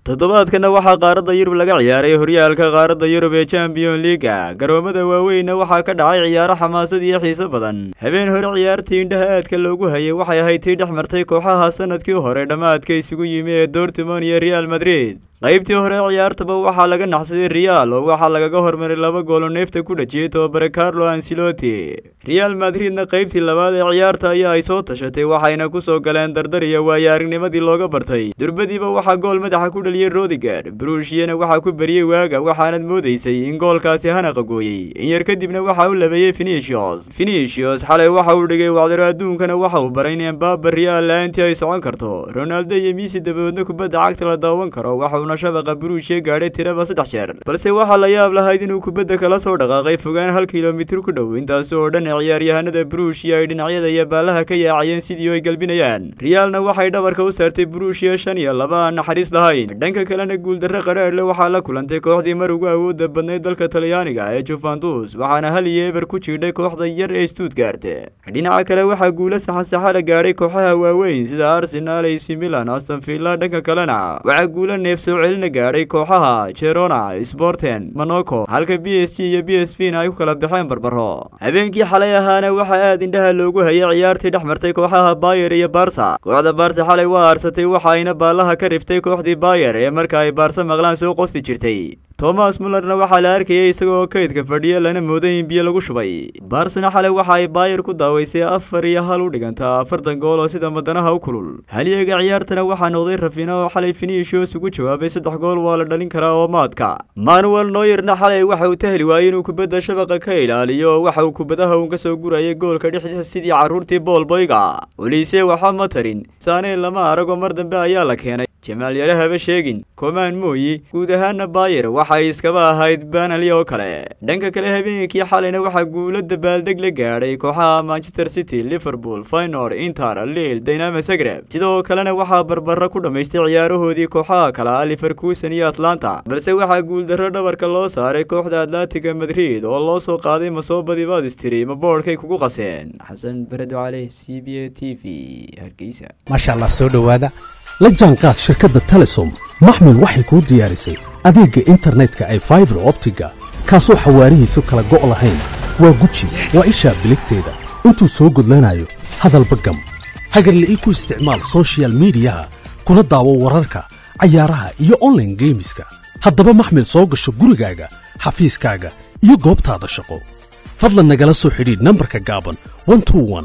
toddobaadkana waxaa qaaradda yurub laga ciyaaray horyaalka qaaradda yurub ee champion liiga garoomada waaweynna waxaa ka dhacay ciyaaro xamaasad iyo xiiso badan habeen hore ciyaartii indhaha aadka loogu hayay waxay ahayd tii dhex martay kooxaha sanadkii hore dhammaadka isugu yimi ee dortmond iyo real madrid qaybtii hore ciyaartaba waxaa laga naxsaday real oo waxaa lagaga hormaray laba goolo neefta ku dhajiyey tobabare carlo ansiloti real madridna qaybtii labaad ee ciyaarta ayaa ay soo tashatay waxayna ku soo galeen dardar iyo waayo aragnimadii looga bartay durbadiiba waxaa gool madaxa ku dhaliyey rodiger brushiyana waxaa ku beriyey waaga waxaanad moodaysay in goolkaasi hanaqa gooyey in yar kadibna waxaa u labeeyey finishos finishos xalay waxa uu dhigay wacdaro adduunkana waxa uu baray in embaba real la-aantii ay socon karto ronaldo iyo miisi dabadoodna kubadda cagta la daawan karo waxa shabaqa buruushiya gaadhay tiraba saddex jeer balse waxaa la yaab lahayd inuu kubadda kala soo dhaqaaqay fogaan hal kilomitir ku dhow intaasi oo dhan ciyaaryahanada buruushiya ay dhinacyada iyo baalaha ka yaacayeen sidii ay galbinayaan riyaalna waxay dhabarka u saartay buruushiya shan iyo laba aan naxariis lahayn dhanka kalena guuldarre qadhaadhle waxaa la kulantay kooxdii mar ugu awoodda badnayd dalka talyaaniga ee juventus waxaana hal iyo eber ku jiidhay kooxda yar ee stuutgart dhinaca kale waxaa guulo saxansaxa la gaadhay kooxaha waaweyn sida arsenal ac milan astonvilla dhanka kalena waxaa guulo neefsoo celina gaadhay kooxaha jerona sporten monaco halka b s g iyo b s v na ay ku kala baxeen barbaro habeenkii xalay ahaana waxaa aad indhaha loogu hayay ciyaartii dhex martay kooxaha bayer iyo barsa kooxda barsa xalay waa aarsatay waxa ayna baallaha ka riftay kooxdii bayer ee marka ay baarsa maqlaan soo qosti jirtay thomas mullerna waxaa la arkayay isagoo kaydka fadhiya lana mooday in biyo lagu shubay barsana xalay waxa ay bayer ku daawaysay afar iyo hal u dhigantaa afartan gool oo sida madanaha u kulul halyeega ciyaartana waxaa noqday rafina oo xalay finishos ugu jawaabay saddex gool waa la dhalin karaa oo maadka manuel noyerna xalay waxa uu tahli waayey inuu kubadda shabaqa ka ilaaliyo oo waxa uu kubadaha uun ka soo gurayay goolka dhexdiisa sidii carruurtii boolboyga olise waxa ma tarin saaneen lama aragoo mar dambe ayaa la keenay jamaal yare haba sheegin komaan mooyi guud ahaana bayer waxay iskaba ahayd banali oo kale dhanka kale habeenkii xalayna waxaa guulo dabaaldeg la gaadhay kooxaha manchester city liverpool faynor inter liil dynamo zagreb sidoo kalena waxaa barbaro ku dhammaystay ciyaarahoodii kooxaha kale ah liverkusen iyo atlanta balse waxaa guuldarro dhabarka loo saaray kooxda atlantiga madrid oo loo soo qaaday masoobadii baadistiri ma boodhkay kugu qaseen xasan baredo caleh c b a t v hargeysa maasha allah soo dhowaada la jaanqaad shirkadda telesom maxmil waxay kuu diyaarisay adeegga internetka ay faibar optiga kaasoo xawaarihiisu kala go' lahayn waa guji waa ishaa biligteeda intuu soo gudlanayo hadalba gam hagarla'ii ku isticmaal sochial midiyaha kuna daawo wararka cayaaraha iyo onlaine geemiska haddaba maxmil soo gasho gurigaaga xafiiskaaga iyo goobtaada shaqo fadlan nagala soo xidhiidh nambarka gaaban